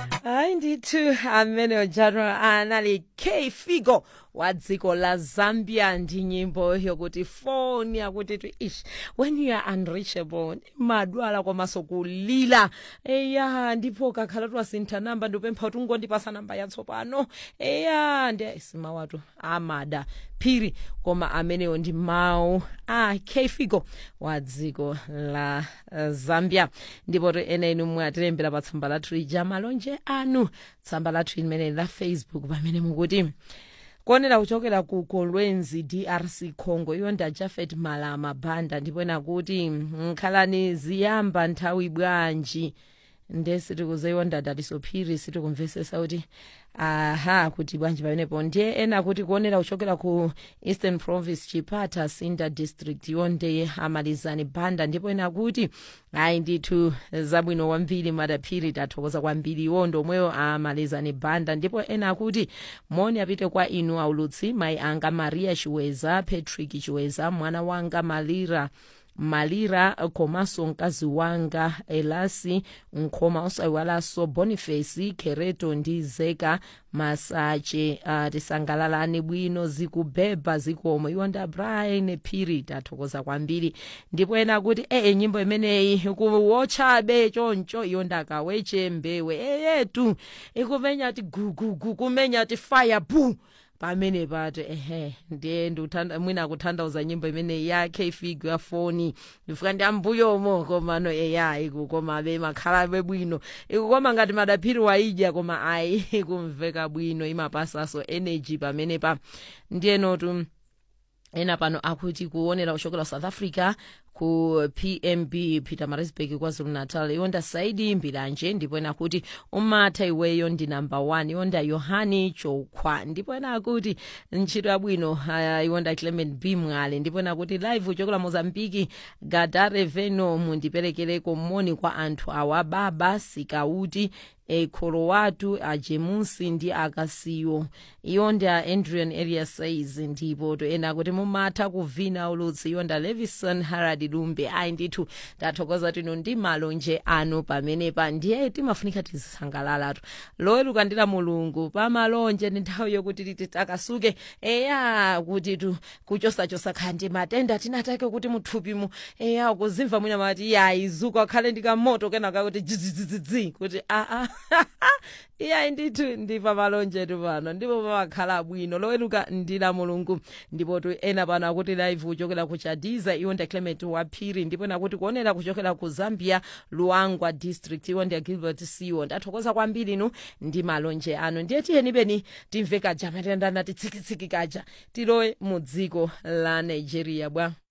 hayi ndithu amene ojano anali k figo wa dziko la zambia ndi nyimbo yokuti foni akuti tu ish when you are unreachable madwala komanso kulila eya ndipo kakhala twasintha namba ndipempha kuti ungondipasa namba yatsopano eya ndi simawatu amada phiri koma amenewo ndi mawu a k figo wa dziko la uh, zambia ndipo ena inu mwatilembera pa tsamba lathu lija malonje anu tsamba lathu limene la facebook pamene mukuti kuonera kuchokera ku kolwezi drc congo iyo nda jafet malama banda ndipo nakuti nkhalani ziyamba nthawi bwanji nde sitikuzaiwonda datisophiri sitikumvesesa kuti aha kuti bwanji pamenepo ndiye ena kuti kuonera kuchokera ku eastern province chipata sinda district yonde amalizani banda ndipo ena kuti ayi ndithu zabwino kwambiri madaphiri tathokoza kwambiri iwo ndomweyo amalizani banda ndipo ena kuti moni apite kwa inu aulutsi mayi anga maria chiweza patrick chiweza mwana wanga malira malira komanso mkazi wanga elasi nkhoma osayiwalanso boniface kereto ndi zeka masache uh, tisangalalani bwino zikubhebha zikomo iwo nda brian phiri tathokoza kwambiri ndipo ena kuti ee nyimbo imeneyi kuwotchabe choncho iyo ndakaweche mbewe eyetu ikumenya ti gugugu kumenya ti fire bu pamene pato ehe ndiye ndiuthanda mwina akutanthauza nyimbo imene ya kfigo ya foni ndifika ndi ambuyomo komano eya iku koma be makhalabe bwino iku koma ngati madaphiri waidya koma ayi ikumveka bwino imapasaso energy pamene pa ndiye notu ena pano akuti kuonera kuchokera south africa ku pmb peter marisburg kwazulu natal yonda saidi mbiranje ndipo ena kuti umatha iweyo ndi namba 1 yonda yohani chokhwa ndipo ena akuti ntchito yabwino uh, yonda clement b mwale ndipo ena kuti live uchokera mozambiki gadare veno mundiperekereko moni kwa anthu awa baba sikauti ekholo watu ajemusi ndi akasiyo iyo ndi a andrian area says ndipo to ena kuti mumatha kuvina ulutsi iyo nda levison harad lumbe ayi ndithu tathokoza tino ndi malonje anu pamenepa ndiye timafunika tizisangalalatu loweruka ndila mulungu pamalonje ndi nthawi yokuti titi takasuke eya kuti tu kuchosachosa khandi matenda tinatake kuti muthupimu eya kuzimva mwina mati yayizuka khale ndikamoto kenaka kuti dzidzidzidzi kuti aa iyayi ndithu ndi pamalonjetu pano ndipo pamakhala bwino loweruka ndila mulungu ndipo tu ena pano akuti live kuchokera ku chadiza iwo ndi clement waphiri ndipo nakuti kuonera kuchokera ku zambia luangwa district iwo ndi gilbert siwo ndathokoza kwambiri inu ndi malonje anu ndiye tiyeni beni timve kaja matenda nati tsikitsiki kaja tilowe mu dziko la nigeria bwa